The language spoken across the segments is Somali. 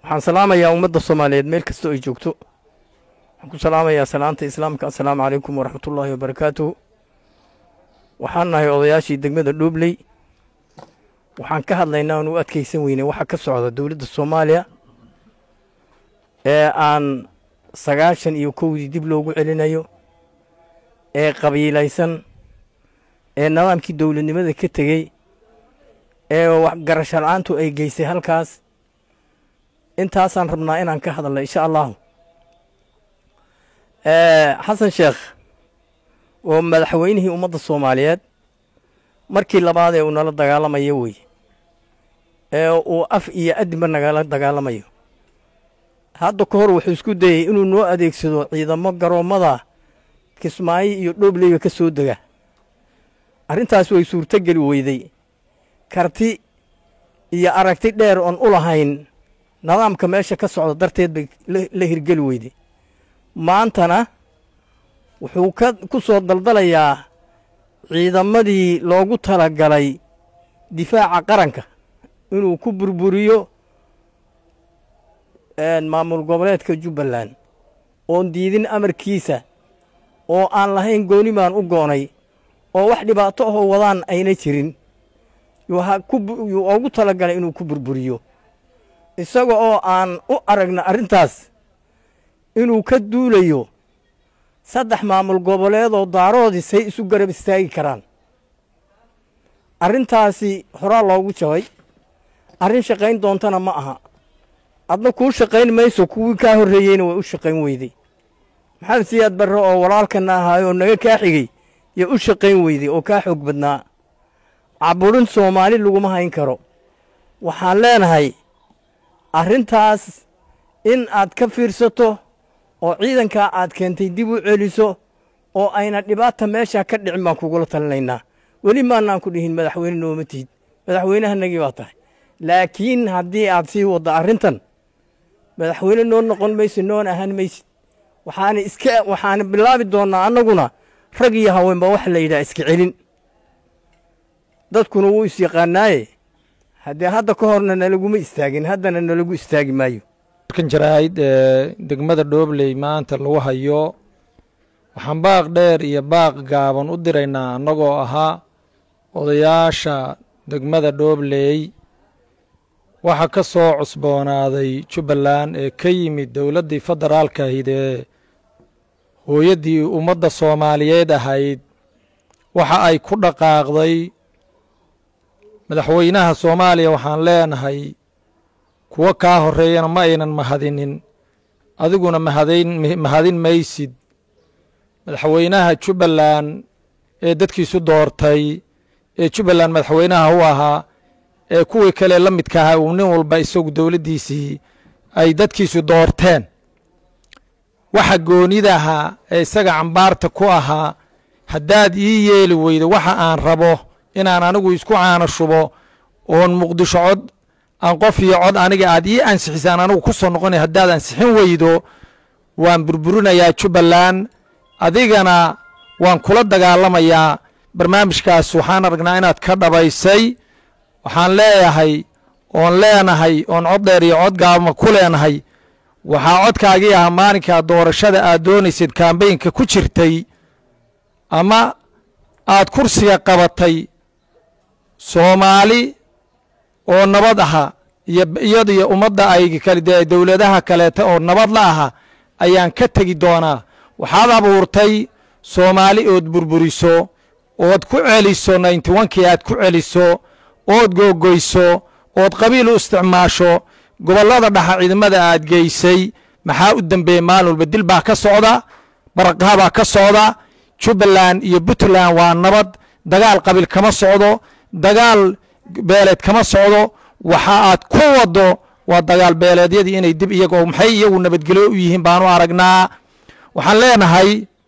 waxaan salaamayaa ummadda soomaaliyeed meel kastoo ay joogto waxaan ku salaamayaa salaanta islaamka assalaamu calaykum waraxmatullaahi wabarakaatuhu waxaan nahay odayaashii degmada dhuubley waxaan ka hadlaynaa aan u adkaysan weynay waxa ka socda dowladda soomaaliya ee aan sagaashan iyo kowdii dib loogu celinayo ee qabiilaysan ee nidaamkii dowladnimada ka tegey ee garasho la-aantu ay geysay halkaas intaasaan rabnaa inaan ka hadalna insha allahu xasan sheekh oo madaxweynihii ummadda soomaaliyeed markii labaad ee uu nala dagaalamayo wey ee uu af iyo adinba nagala dagaalamayo hadda ka hor wuxuu isku dayey inuu noo adeegsado ciidamo garoommada kismaayo iyo dhoobleyga ka soo dega arrintaas way suurtogeli weyday karti iyo aragti dheer oon u lahayn nidaamka meesha ka socda darteed bay la hirgeli weyday maantana wuxuu ka ku soo daldalayaa ciidamadii loogu talagalay difaaca qaranka inuu ku burburiyo maamul goboleedka jubbaland oon diidin amarkiisa oo aan lahayn gooni baan u goonay oo wax dhibaato ahoo wadaan ayna jirin yuu oogu talagalay inuu ku burburiyo isaga oo aan u aragna arrintaas inuu ka duulayo saddex maamul goboleedoo daaroodii say isu garab istaagi karaan arrintaasi horaa loogu jabay arrin shaqayn doontana ma aha adna kuu shaqayn mayso kuwii kaa horreeyeyna way u shaqayn weyday maxamed siyaad barre oo walaalkana ahaay oo naga kaa xigey yo u shaqayn weyday oo kaa xoog badnaa caburin soomaali laguma hayn karo waxaan leenahay arrintaas in aad ka fiirsato oo ciidankaa aad keentay dib u celiso oo ayna dhibaata meeshaa ka dhicin baan kugula talinaynaa weli maanaan ku dhihin madaxweyne nooma tihid madaxweynahanagii baa tahay laakiin haddii aad sii waddo arrintan madaxweyne noo noqon maysid noona ahaan maysid waxaana iska waxaana bilaabi doonnaa annaguna rag iyo haweenba waxa la yidhaha iska celin dadkuna wuu is yaqaanaaye haddee hadda ka horna nalaguma istaagin haddana nalagu istaagi maayo markan jaraa'id ee degmada dhoobley maanta lagu hayo waxaan baaq dheer iyo baaq gaaban u diraynaa annagoo ahaa odayaasha degmada dhoobley waxaa ka soo cusboonaaday jubbaland ee ka yimid dowladdii federaalka ahayd ee hooyaddii ummadda soomaaliyeed ahayd waxa ay ku dhaqaaqday madaxweynaha soomaaliya waxaan leenahay kuwo kaa horreeyana ma aynan mahadinin adiguna mahadayn mahadin maysid madaxweynaha jubbaland ee dadkiisu doortay ee jubbaland madaxweynaha u ahaa ee kuwii kale la midka ahaa uu nin walba isagu dowladdiisii ay dadkiisu doorteen waxa goonida ahaa ee isaga cambaarta ku ahaa haddaad ii yeeli weydo waxa aan rabo inaan anigu isku caano shubo oon muqdisho cod aan qof iyo cod aniga aad ii ansixisaan anigu ku soo noqonay haddaad ansixin weydo waan burburinayaa jubbaland adigana waan kula dagaalamayaa barnaamijkaas waxaan aragnaa inaad ka dhabaysay waxaan leeyahay oon leenahay oon cod dheer iyo cod gaabama ku leenahay waxaa codkaagii ahaa maalinkaa doorashada aad doonaysid kambaynka ku jirtay ama aad kursiga qabatay soomaali oo nabad aha iyo iyadiyo ummadda ay kale dee dowladaha kaleeta oo nabad la aha ayaan ka tegi doonaa waxaad abuurtay soomaali ood burburiso ood ku celiso ninety onkii aad ku celiso ood googoyso ood qabiil u isticmaasho gobollada dhaxa ciidamada aad geysay maxaa u dembeeyey maalin walba dil baa ka socda baraqaha baa ka socda jubbaland iyo puntland waa nabad dagaal qabiil kama socdo dagaal beeleed kama socdo waxa aad ku waddo waa dagaal beeleedyadii inay dib iyago maxay iyagu nabadgelyo u yihiin baanu aragnaa waxaan leenahay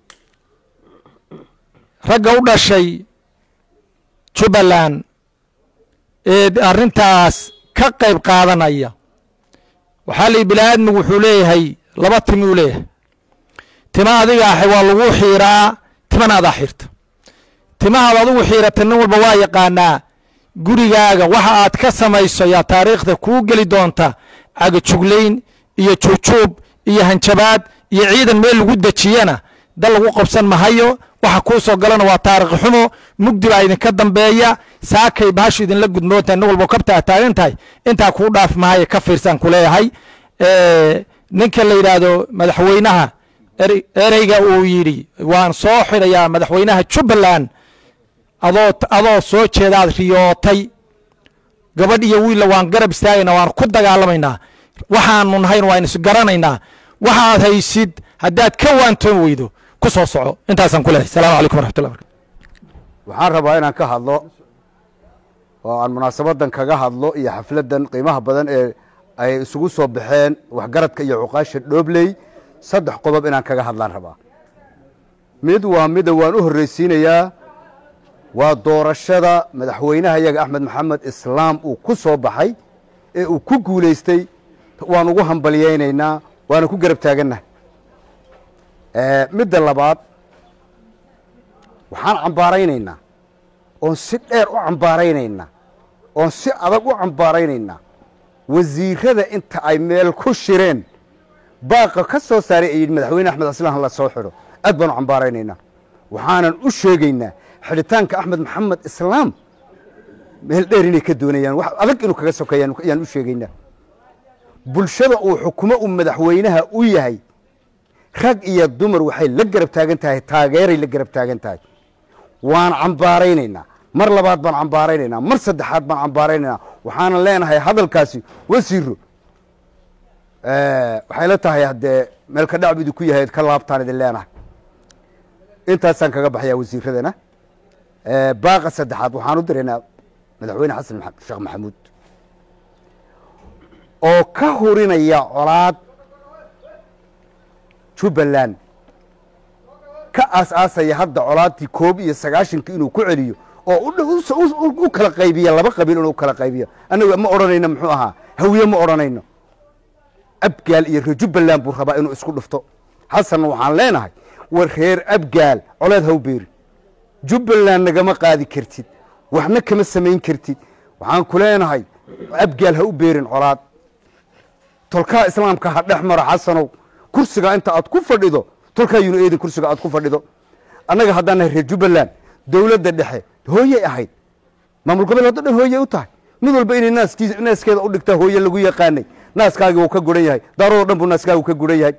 ragga u dhashay jubbaland ee arrintaas ka qayb qaadanaya waxaa la yidhi bini aadmigu wuxuu leeyahay laba timi uu leeyahay tima adiga ahay waa lagu xiiraa timana adaa xirta timahaad adigu xiirata nin walba waa yaqaanaa gurigaaga waxa aad ka samayso yaa taariikhda kuu geli doonta cagajuglayn iyo juujuub iyo hanjabaad iyo ciidan meel lagu dejiyana dal lagu qabsan mahayo waxa kuu soo galana waa taarikh xumo mugdi baa idinka dambeeya saakay baashu idinla gudmoontahay nin walbo kabta taagan tahay intaa kuu dhaaf mahayo ka fiirsan ku leeyahay ninka la yidhaahdo madaxweynaha ereyga uu yidhi waan soo xidhayaa madaxweynaha jubbaland adoo adoo soo jeedaad riyootay gabadh iyo wiilla waan garab istaagaynaa waan ku dagaalamaynaa waxaanu nahayn waan isgaranaynaa waxaad haysid haddaad ka waantoon weydo ku soo soco intaasaan ku leehay salamu calaykum waraxmatullah barkatu waxaan rabaa inaan ka hadlo oo aan munaasabadan kaga hadlo iyo xafladdan qiimaha badan ee ay isugu soo baxeen waxgaradka iyo cuqaasha dhoobley saddex qodob inaan kaga hadlaan rabaa mid waa mida waan u horreysiinayaa waa doorashada madaxweynaha iyaga axmed maxamed islaam uu ku soo baxay ee uu ku guulaystay waan ugu hambalyaynaynaa waana ku garab taagannahay midda labaad waxaan cambaaraynaynaa oon si dheer u cambaaraynaynaa oon si adag u cambaaraynaynaa wasiirada inta ay meel ku shireen baaqa ka soo saaray ay yidhi madaxweyne axmed islaam la soo xidho aad baan u cambaaraynaynaa waxaanan u sheegaynaa xidhitaanka axmed maxamed islaam meel dheer inay ka doonayaan wax adag inuu kaga sokeeyaan ayaan u sheegaynaa bulshada uu xukumo uu madaxweynaha u yahay rag iyo dumar waxay la garab taagan tahay taageeray la garab taagan tahay waan cambaaraynaynaa mar labaad baan cambaaraynaynaa mar saddexaad baan cambaaraynaynaa waxaanan leenahay hadalkaasi wasiiro waxay la tahay haddee meel ka dhacbidu ku yahay ka laabtaan idin leenahay intaasaan kaga baxayaa wasiiradana baaqa saddexaad waxaan u diraynaa madaxweyne xasan sheekh maxamuud oo ka hurinaya colaad jubbaland ka aas-aasaya hadda colaadtii koob iyo sagaashankii inuu ku celiyo oo u kala qaybiya laba qabiil inuu kala qaybiyo annagu ma odhanayno muxuu ahaa hawiye ma odhanayno abgaal iyo reer jubbaland buu rabaa inuu isku dhufto xasanna waxaan leenahay war reer abgaal coleed haw beeri jubbaland nagama qaadi kartid waxna kama samayn kartid waxaan ku leenahay abgaal ha u beerin colaad tolkaa islaamka ha dhex maro xasanow kursiga inta aad ku fadhido tolkaa yunu eedin kursiga aad ku fadhido annaga haddaan nahay reer jubbaland dowladda dhexe hooyey ahayd maamul gobol haddo dhan hooyey u tahay mid walba inay naaskii naaskeeda u dhigtaa hooye lagu yaqaanay naaskaagii wuu ka guran yahay daaradoo dhan buu naaskaagu ka guran yahay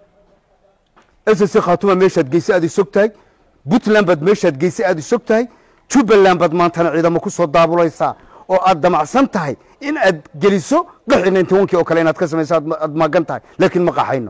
ss khaatuma meeshaad geyse aad isog tahay puntland baad meeshaad geyse aad isog tahay jubbaland baad maantana ciidamo ku soo daabulaysaa oo aad damacsan tahay in aad geliso qaxi ninty onkii oo kale inaad ka samayso aad magan tahay laakiin ma qaxayno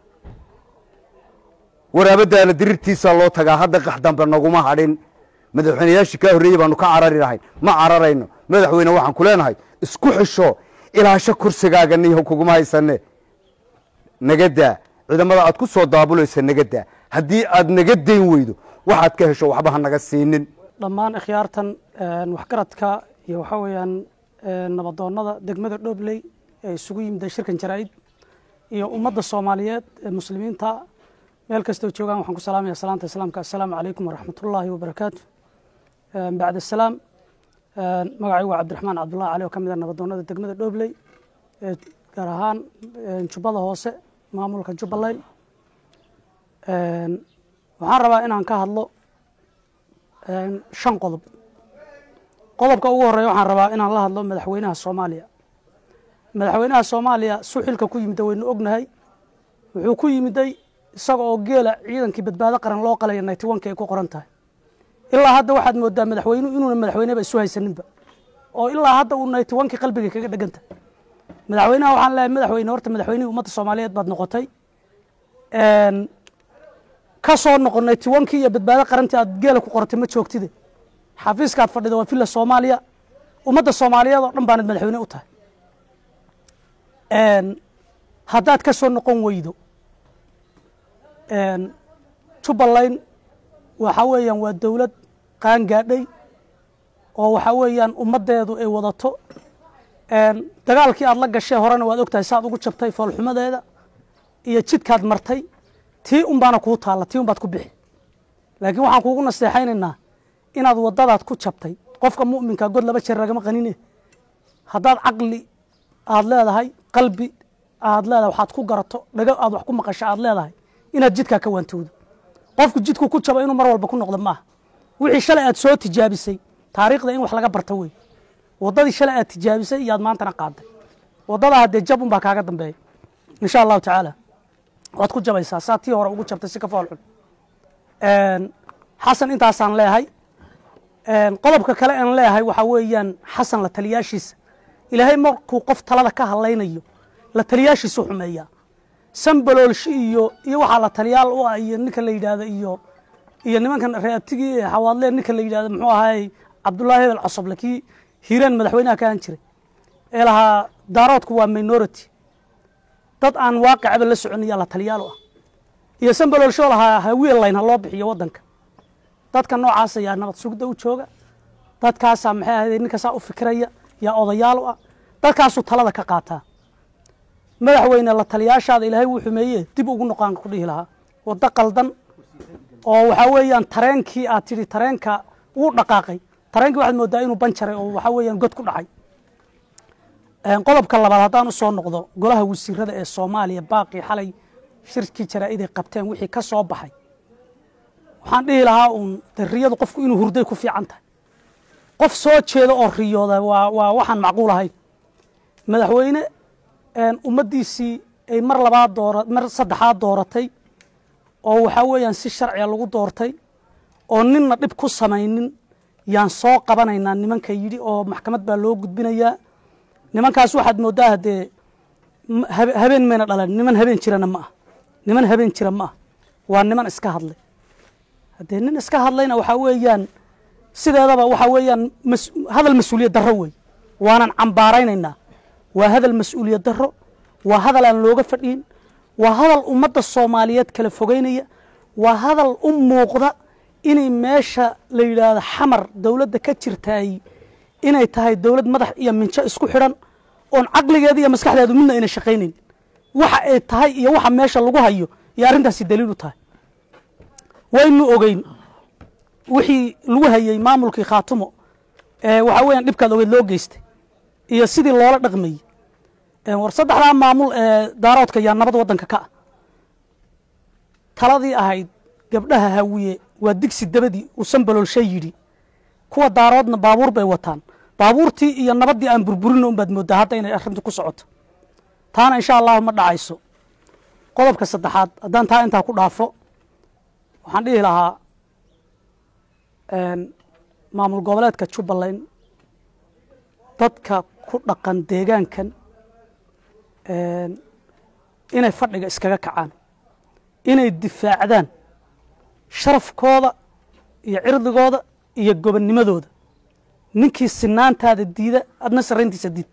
waraabadaana dirirtiisaa loo tagaa hadda qax dambe naguma hadhin madaxweyneyaashii kaa horreeyey baanu ka carari lahayn ma cararayno madaxweyne waxaan ku leenahay isku xisho ilaasho kursigaaga niyaho kuguma haysane nagadaa ciidamada aad ku soo daabulaysa nagadaa haddii aad naga dayn weydo waxaad ka hesho waxba ha naga siinin dhammaan ikhyaartan waxgaradka iyo waxaa weeyaan nabadoonnada degmada dhobley ee isugu yimida shirkan jaraa'id iyo ummadda soomaaliyeed ee muslimiinta meel kastoo joogaan waxaan ku salaamaya salaanta islaamka assalaamu calaykum waraxmatullaahi wabarakaatu bacd asalaam magacaygu waa cabdiraxmaan cabdullahi cali oo ka mid a nabadoonnada degmada dhobley ee gaar ahaan jubbada hoose maamulka jubbaland waxaan rabaa inaan ka hadlo shan qodob qodobka ugu horeeya waxaan rabaa inaan la hadlo madaxweynaha soomaaliya madaxweynaha soomaaliya suxilka ku yimida waynu ognahay wuxuu ku yimiday isaga oo geela ciidankii badbaado qaran loo qalaya ninety one ka ay ku qoran tahay ilaa hadda waxaad moodaa madaxweynuhu inuuna madaxweyneba isu haysaninba oo ilaa hadda uu ninety one kii qalbiga kaga dheganta madaxweynaha waxaan leeyahay madaxweyne horta madaxweynihii ummadda soomaaliyeed baad noqotay ka soo noqon ninety one kii iyo badbaado qarantii aad geela ku qoratay ma joogtide xafiiska aad fadhida waa villa soomaaliya ummadda soomaaliyeed oo dhan baanad madaxweyne u tahay haddaad ka soo noqon weydo jubbaland waxa weeyaan waa dowlad qaan gaadhay oo waxa weeyaan ummaddeedu ay wadato dagaalkii aad la gashee horena waad ogtahay saaad ugu jabtay foolxumadeeda iyo jidkaad martay tii un baana kuu taalla tii un baad ku bixi laakiin waxaan kuugu naseexaynaynaa inaad waddadaad ku jabtay qofka mu'minka god laba jeer lagama qanine haddaad caqli aad leedahay qalbi aad leedahay waxaad ku garato dhago aad wax ku maqasho aad leedahay inaad jidkaa ka waantowdo qofku jidku ku jabo inuu mar walba ku noqdo maaha wixii shalay aad soo tijaabisay taariikhda in wax laga barto wey waddadii shalay aad tijaabisay iyo aad maantana qaaday waddadaa haddee jab unbaa kaaga dambeeya insha allahu tacaala waad ku jabaysaa saa tii hore ugu jabtay si ka fool xun xasan intaasaan leehay qodobka kale aan leeyahay waxaa weeyaan xasan la taliyaashiisa ilaahay markuu qof talada ka hadlaynayo la taliyaashiisu xumeeyaa sambaloolshi iyo iyo waxaa la taliyaal u ah iyo ninka la yidhaahdo iyo iyo nimankan reabtigii xawaadleen ninka la yidhahdo muxuu ahaay cabdullaahi hebel cosoble kii hiiraan madaxweynaha ka ahan jiray ee lahaa daaroodku waa minority dad aan waaqicaba la soconiyaa la taliyaal u ah iyo sambaloolshoo lahaa hawiel layn ha loo bixiyo waddanka dadka noocaas ayaa nabad sugda u jooga dadkaasaa maxay ahayde ninkaasaa u fikiraya yaa odayaal u ah dadkaasuu talada ka qaataa madaxweyne la taliyaashaada ilaahay wuu xumeeye dib ugu noqaan ku dhihi lahaa waddo qaldan oo waxaa weeyaan tareenkii aad tidhi tareenka wuu dhaqaaqay tareenkii waxaad moodaa inuu banjaray oo waxaa weeyaan god ku dhacay qodobka labaad haddaan u soo noqdo golaha wasiirada ee soomaaliya baaqii xalay shirkii jaraa'iday qabteen wixii ka soo baxay waxaan dhihi lahaa uun de riyadu qofku inuu hurday ku fiican tahay qof soo jeeda oo riyooda waa waa waxaan macquul ahayn madaxweyne ummaddiisii ay mar labaad doora mar saddexaad dooratay oo waxaa weeyaan si sharciga lagu doortay oo ninna dhib ku samaynin yaan soo qabanaynaa nimanka yidhi oo maxkamad baa loo gudbinayaa nimankaas waxaad mooddaa haddee habeen mayna dhalan niman habeen jirana ma ah niman habeen jira ma ah waa niman iska hadlay haddee nin iska hadlayna waxaa weeyaan sideedaba waxaa weeyaan hadal mas-uuliyad darro wey waanan cambaaraynaynaa waa hadal mas-uuliyad darro waa hadal aan looga fadhiin waa hadal ummadda soomaaliyeed kala fogeynaya waa hadal u muuqda inay meesha la yidhaahdo xamar dowladda ka jirtaay inay tahay dowlad madax iyo minjo isku xidhan oon caqligeeda iyo maskaxdeedu midna ayna shaqaynayn waxa ay tahay iyo waxa meesha lagu hayo iyo arrintaasi daliil u tahay waynu ogeyn wixii lagu hayey maamulkii khaatumo ee waxaa weeyaan dhibkaad ogeyd loo geystay iyo sidii loola dhaqmayey war saddexdaa maamul ee daaroodka yaa nabad waddanka ka ah taladii ahayd gabdhaha hawiye waa digsi dabadii uu sambaloolshay yidhi kuwa daaroodna baabuur bay wataan baabuurtii iyo nabaddii aan burburino unbaad mooddaa hadda inay arrintu ku socoto taana insha allahu ma dhacayso qodobka saddexaad haddaan taa intaa ku dhaafo waxaan dhihi lahaa maamul goboleedka jubbaland dadka ku dhaqan deegaankan inay fadhiga iskaga kacaan inay difaacdaan sharafkooda iyo cirdigooda iyo gobonnimadooda ninkii sinaantaada diida adna sarrayntiisa diid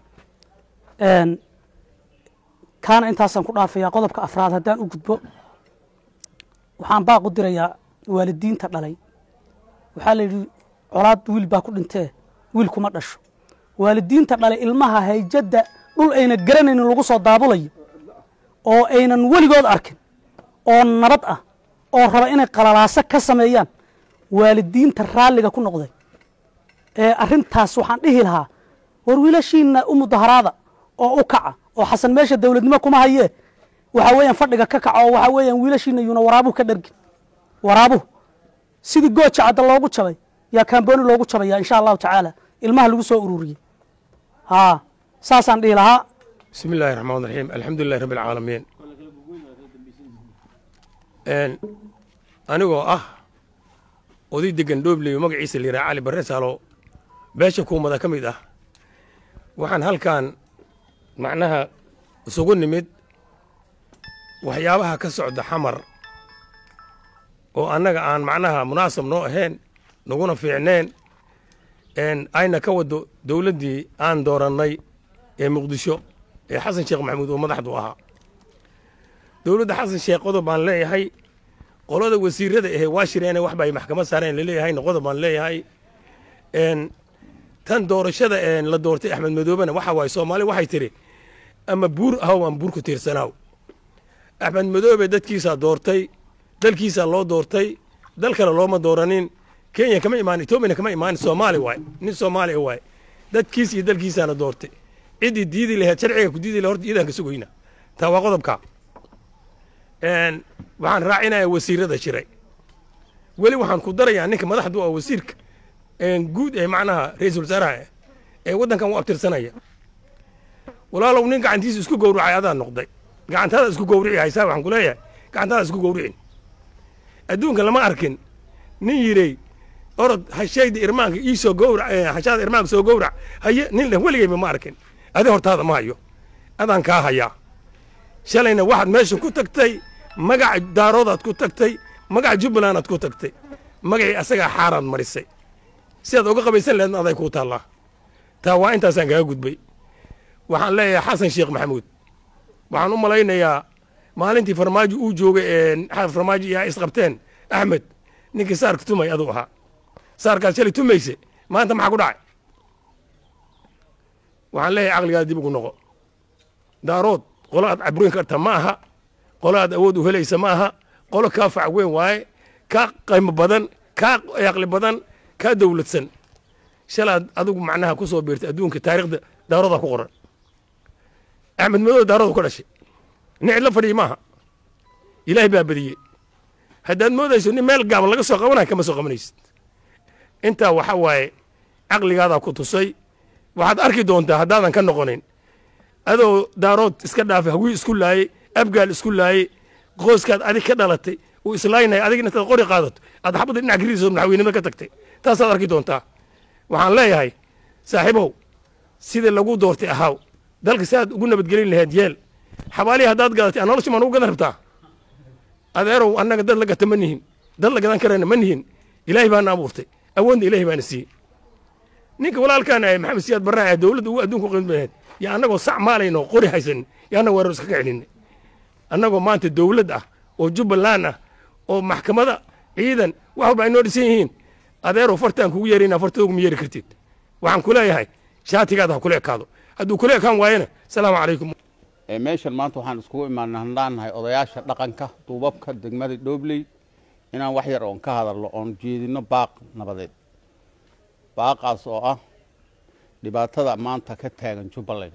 kaana intaasaan ku dhaafayaa qodobka afraad haddaan u gudbo waxaan baaq u dirayaa waalidiinta dhalay waxaa la yidhi colaad wiil baa ku dhintee wiil kuma dhasho waalidiinta dhalay ilmaha hayjadda dhul ayna garanaynin lagu soo daabulayo oo aynan weligood arkin oo nabad ah oo raba inay qalalaaso ka sameeyaan waalidiinta raalliga ku noqday ee arrintaas waxaan dhihi lahaa war wiilashiina u mudaharaada oo u kaca oo xasan meesha dowladnimo kuma hayee waxaa weeyaan fadhiga ka kaca oo waxaa weeyaan wiilashiina yuuna waraabuhu ka dhargin waraabuhu sidii gooja cadda loogu jabay yaa kambooni loogu jabaya insha allahu tacaala ilmaha lagu soo ururiyey haa saasaan dhihi lahaa بسم الله الرحمن الرحيم الحمد لله رب العالمين anigoo ah oday degan dhoobley oo magaciisa la yidhaha cali barre saalo beesha kuumada ka mid ah waxaan halkan macnaha isugu nimid waxyaabaha ka socda xamar oo annaga aan macnaha munaasab noo ahayn naguna fiicneen ayna ka wado dowladdii aan doorannay ee muqdisho ee xasan sheekh maxamuud oo madaxdu ahaa dowladda xasan sheekh qodob baan leeyahay qolada wasiirada ahee waa shireene waxba ay maxkamad saareen laleeyahayna qodob baan leeyahay tan doorashada la doortay axmed madoobena waxa waaye soomaali waxay tiri ama buur ahow ama buur ku tiirsanaaw axmed madoobe dadkiisaa doortay dalkiisaa loo doortay dal kale looma dooranin kenya kama imaan etoobiyana kama imaan soomaali waay nin soomaali waay dadkiis iyo dalkiisaana doortay ciddii diidi laheed sharciga ku diidi laheed horta iidaan ka sugoyna taa waa qodobka waxaan raacinayaa wasiirada jiray weli waxaan ku darayaa ninka madaxdu oo wasiirka guud ee macnaha ra-iisul wasaaraha ee waddankan u abtirsanaya walaalow nin gacantiisa isku gowracay adaa noqday gacantaada isku gowrici haysaa waxaan ku leeyahay gacantaada isku gowricin adduunka lama arkin nin yidhay orod hashayda irmaanka ii soo gowrac hashaada irmaanka soo gowrac haye nin leh weligayba ma arkin adi hortaada ma hayo adaan kaa hayaa shalayna waxaad meesha ku tagtay magaca daaroodaad ku tagtay magaca jubbalandaad ku tagtay magacii asagaa xaaraad marisay si aad uga qabaysan laheedna aday kuu taallaa taa waa intaasaan kaga gudbay waxaan leeyahay xasan sheekh maxamuud waxaan u malaynayaa maalintii farmaajo uu joogay farmaajo iyaa isqabteen axmed ninkii saarka tumay aduu ahaa saarkaad shalay tumayse maanta maxaa ku dhacay waxaan leeyahay caqligaada dib ugu noqo daarood qolo aad cabrin karta ma aha qolo aad awood u helaysa ma aha qolo kaa fac weyn waaye kaa qaymo badan kaa aqli badan kaa dowladsan shalaad adigu macnaha ku soo biirtay adduunka taariikhda daaroodaa ku qoran axmed madow daarooda ku dhashay nin cidla fadhiya maaha ilaahay baa badiyey haddaad moodayso nin meel gaaban laga soo qabanaya kama soo qabanaysid intaa waxa waaye caqligaadaa ku tusay waxaad arki doontaa haddaadan ka noqonin adoo daarood iska dhaafay hawii isku laayey abgaal isku laayey qoyskaad adig ka dhalatay uu islaynaya adig intaad qori qaadato aad xabadda dhinac gariiso madaxweynimada ka tagtay taasaad arki doontaa waxaan leeyahay saaxiibow sidii lagu doortay ahaaw dalka si aad ugu nabadgelin laheed yeel xabaalihii haddaad gadatay nolosha maan ugu gadan rabtaa adeerow annaga dad la gata ma nihin dad la gadan karayna ma nihin ilaahay baana abuurtay awoodna ilaahay baana siiyey ninka walaalkaan ahay maxamed siyaad barraa dowladda ugu adduunka qiimo laheed yaa annagoo sac maalayno qori haysanin yaa annaga weerar iska ka celinay annagoo maanta dowlad ah oo jubbaland ah oo maxkamada ciidan wax walba ay noo dhisan yihiin adeerow fartaan kugu yeerayna fartoogu ma yeeri kartid waxaan ku leeyahay shaatigaada ha kula ekaado hadduu kula ekaan waayana salaamu calaykum meeshan maanta waxaan iskugu imaana handhaannahay odayaasha dhaqanka duubabka degmada dhoobley inaan wax yar oon ka hadalno oon jeedino baaq nabadeed baaqaas oo ah dhibaatada maanta ka taagan jubbaland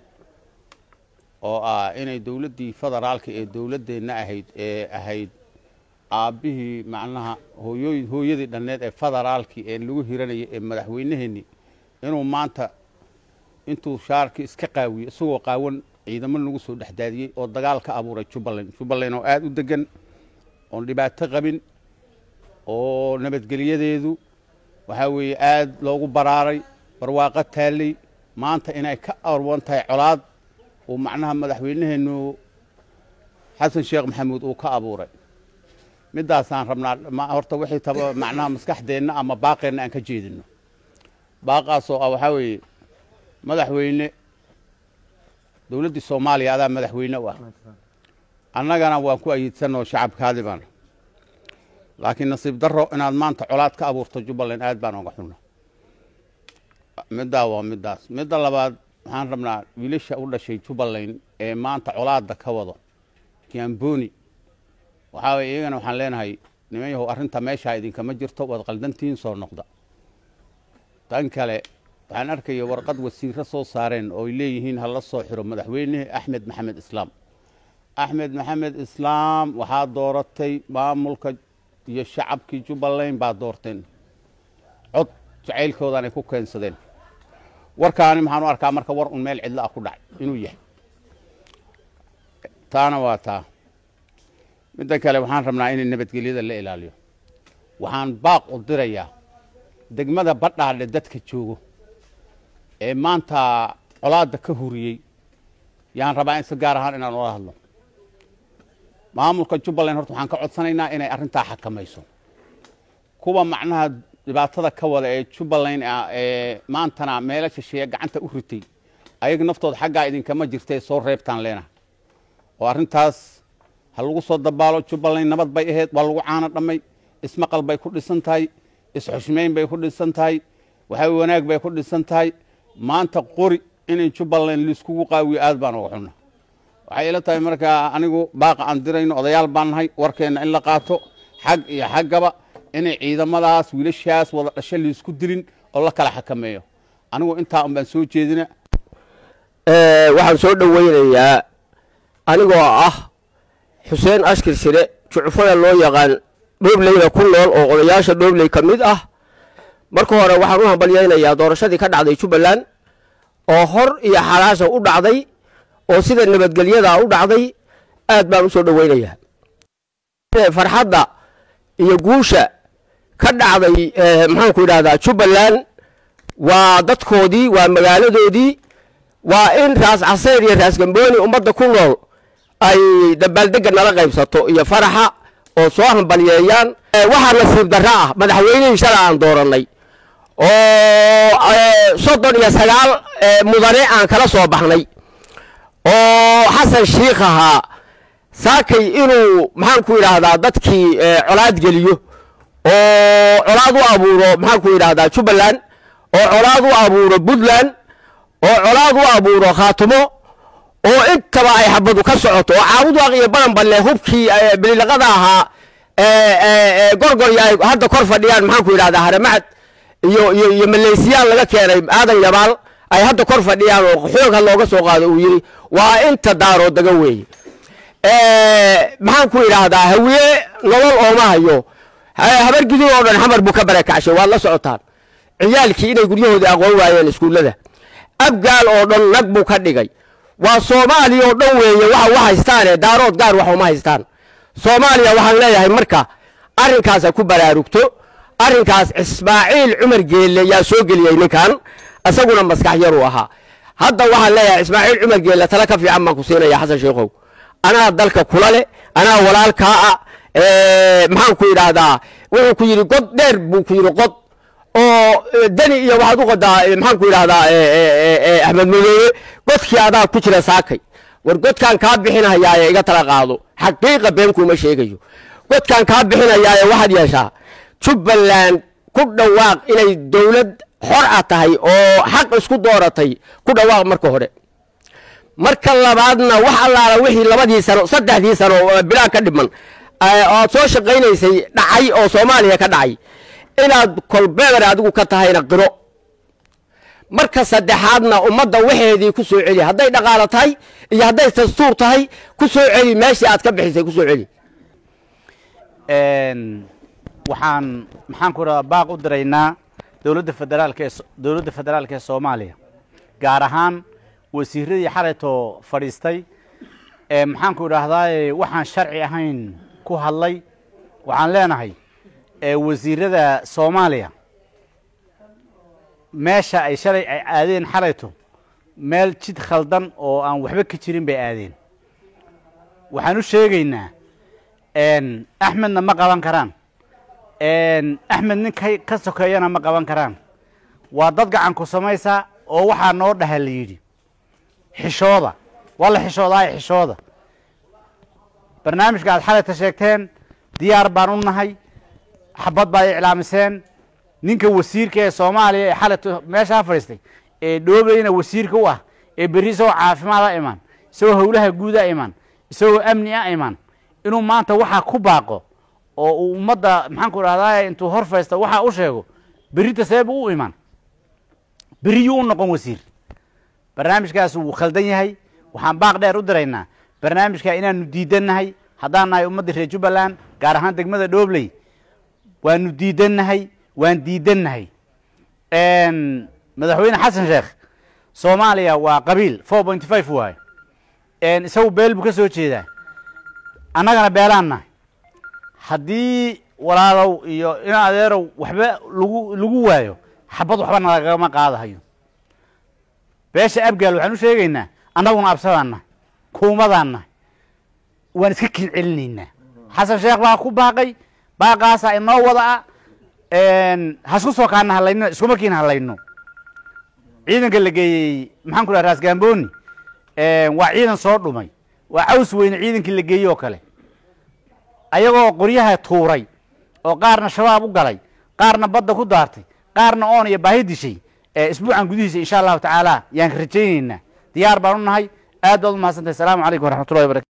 oo ah inay dowladdii federaalka ee dowladdeenna ahayd ee ahayd aabbihii macnaha hooyooy hooyadii dhanneed ee federaalkii ee lagu hiranayay ee madaxweynaheenii inuu maanta intuu shaarkii iska qaawiyey isagoo qaawan ciidamo lagu soo dhexdaadiyey oo dagaal ka abuuray jubbaland jubbaland oo aada u degan oon dhibaato qabin oo nabadgelyadeedu waxaa weeye aada loogu baraaray barwaaqo taalley maanta inay ka arwan tahay colaad uu macnaha madaxweynaheennu xasan sheekh maxamuud uu ka abuuray middaasaan rabnaa horta wixii taba macnaha maskaxdeenna ama baaqeenna aan ka jeedino baaqaasoo ah waxaa weeye madaxweyne dowladdii soomaaliya adaa madaxweyne u ah annagana waan ku ayiidsanoo shacabkaadi baan laakiin nasiib darro inaad maanta colaad ka abuurto jubbaland aad baan oga xunna middaa waa middaas midda labaad waxaan rabnaa wiilasha u dhashay jubbaland ee maanta colaadda ka wado kiamboni waxaa weye iyagana waxaan leenahay niman yahow arrinta meeshaa idinkama jirto waad qaldantihiin soo noqda tan kale waxaan arkaya warqad wasiiro soo saareen oo ay leeyihiin hala soo xiro madaxweyne axmed maxamed islaam axmed maxamed islaam waxaa dooratay maamulka iyo shacabkii jubbaland baa doorteen cod jacaylkoodan ay ku keensadeen warkaani maxaan u arkaa marka war un meel cidlo ah ku dhacay inuu yahay taana waa taa midda kale waxaan rabnaa inay nabadgelyada la ilaaliyo waxaan baaq u dirayaa degmada badhaadhe dadka joogo ee maanta colaadda ka huriyey yaan rabaa in si gaar ahaan inaan ula hadlo maamulka jubbaland horta waxaan ka codsanaynaa inay arrintaa xakamayso kuwa macnaha dhibaatada ka wada ee jubbaland ah ee maantana meelo shisheeye gacanta u ritay ayaga naftooda xaggaa idinkama jirtee soo reebtaan leenaha oo arrintaas ha lagu soo dabaalo jubbaland nabad bay ahayd waa lagu caano dhammay ismaqal bay ku dhisan tahay isxushmayn bay ku dhisan tahay waxaa wanaag bay ku dhisan tahay maanta qori inay jubbaland laiskugu qaawiyo aad baan uga xunna waxay ila tahay markaa anigu baaqa aan dirayno odayaal baan nahay warkeenna in la qaato xag iyo xaggaba inay ciidamadaas wiilashaas wada dhasho laisku dilin oo la kala xakameeyo anigu intaa un baan soo jeedina waxaan soo dhoweynayaa anigoo ah xuseen ashkir sire jucfada loo yaqaan dhoobleyna ku nool oo odayaasha dhoobley ka mid ah marka hore waxaan u hambalyaynayaa doorashadii ka dhacday jubbaland oo hor iyo xalaasha u dhacday oo sida nabadgelyadaa u dhacday aad baan u soo dhoweynayaa farxadda iyo guusha ka dhacday maxaanku yidhahdaa jubbaland waa dadkoodii waa magaaladoodii waa in raas caseer iyo raas gambooni ummadda ku nool ay dabaaldegga nala qaybsato iyo faraxa oo soo hambalyeeyaan waxaa nasiib darro ah madaxweynihii shala aan doorannay oo soddon iyo sagaal mudane aan kala soo baxnay oo xasan shiikh ahaa saakay inuu maxaanku yidhaahdaa dadkii colaad geliyo oo colaad u abuuro maxaanku yidhaahdaa jubbaland oo colaad u abuuro puntland oo colaad u abuuro khaatumo oo intaba ay xabadu ka socoto oo caabudwaaq iyo baranballe hubkii bililaqada ahaa gorgor iyo ay hadda kor fadhiyaan maxaanku yidhahdaa haramacad iyo iyo iyo maleysiyaan laga keenay aadan yabaal ay hadda kor fadhiyaan oo xoogha looga soo qaado uu yidhi waa inta daaroo daga weeye maxaanku yidhaahdaa hawiye nolol ooma hayo habar gidin oo dhan xamar buu ka barakacshay waad la socotaan ciyaalkii inay guryahoodii aqoon waayeen iskuullada abgaal oo dhan nag buu ka dhigay waa soomaaliya oo dhan weeye waxa u haystaane daarood gaar wax uma haystaan soomaaliya waxaan leeyahay marka arrinkaasa ku baraarugto arrinkaas ismaaciil cumar geelle yaa soo geliyey ninkan isaguna maskax yaruu ahaa hadda waxaan leeyahay ismaaciil cumar geelle tale ka fiican baan ku siinaya xasan sheikhow anaa dalka kula leh anaa walaalkaa ah maxaan ku yidhaahdaa wuxuu ku yidhi god dheer buu ku yidhi qod oo deni iyo waxaad u qodaa maxaan ku yidhahdaa axmed madoobe godkii adaa ku jira saakay war godkaan kaa bixinayaaye iga tala qaado xaqiiqa been kuuma sheegayo godkaan kaa bixinayaaye waxaad yeeshaa jubbaland ku dhawaaq inay dowlad xor a tahay oo xaq isku dooratay ku dhawaaq marka hore marka labaadna wax allaala wixii labadii sano saddexdii sano bilaa ka dhiman oad soo shaqaynaysay dhacay oo soomaaliya ka dhacay inaad kolbeber adigu ka tahayna qiro marka saddexaadna ummadda waxeedii ku soo celi hadday dhaqaalo tahay iyo hadday dastuur tahay ku soo celi meeshii aad ka bixisay ku soo celi waxaan maxaan ku radaa baaq u diraynaa dowladda federaalka ee dowladda federaalka ee soomaaliya gaar ahaan wasiiradii xalaytoo fadhiistay ee maxaan ku idhaahdaaye waxaan sharci ahayn ku hadlay waxaan leenahay wasiirada soomaaliya meesha ay shalay ay aadeen xalayto meel jid khaldan oo aan waxba ka jirin bay aadeen waxaan u sheegaynaa axmedna ma qaban karaan axmed nin ka ka sokeeyana ma qaban karaan waa dad gacan ku samaysa oo waxaa noo dhaha la yidhi xishooda waa la xishoodaa xishooda barnaamijka aad xalayta sheegteen diyaar baan u nahay xabad baad iclaamiseen ninka wasiirka ee soomaaliya ee xalayta meeshaa fadhiistay ee dhoobayna wasiirka u ah ee berri isagoo caafimaada imaan isagoo howlaha guuda imaan isagoo amni a imaan inuu maanta waxaa ku baaqo oo uu ummadda maxaanku idhahdaa intuu hor faysto waxaa u sheego berrita seebu u imaan berriyuu u noqon wasiir barnaamijkaas wuu khaldan yahay waxaan baaq dheer u diraynaa barnaamijka inaanu diidannahay haddaan nahay ummadda reer jubbaland gaar ahaan degmada dhoobley waanu diidannahay waan diidannahay madaxweyne xasan sheekh soomaaliya waa qabiil four point five waaye isagu beel buu ka soo jeedaa annagana beelaan nahay haddii walaalow iyo in adeerow waxba lagu lagu waayo xabad waxba nalagama qaadahayo beesha abgaal waxaan u sheegaynaa annaguna absadaan nahay kuumadaan nahay waan iska kin celinaynaa xasan sheekh baa ku baaqay baaqaasaa inoo wada ah hasku soo kaana hadlayno isku markiina hadlayno ciidanka la geeyey maxaan ku dhaha raas gamboni waa ciidan soo dhumay waa caws weyne ciidankii la geeyey oo kale ayagoo qoryaha tuuray oo qaarna shabaab u galay qaarna badda ku daartay qaarna oon iyo baahi dishay isbuucan gudihiisa insha allahu tacaala yaan rajaynaynaa diyaar baan u nahay aad baad u mahadsantahay asalaamu calaykum waraxmatullahi wabarakatu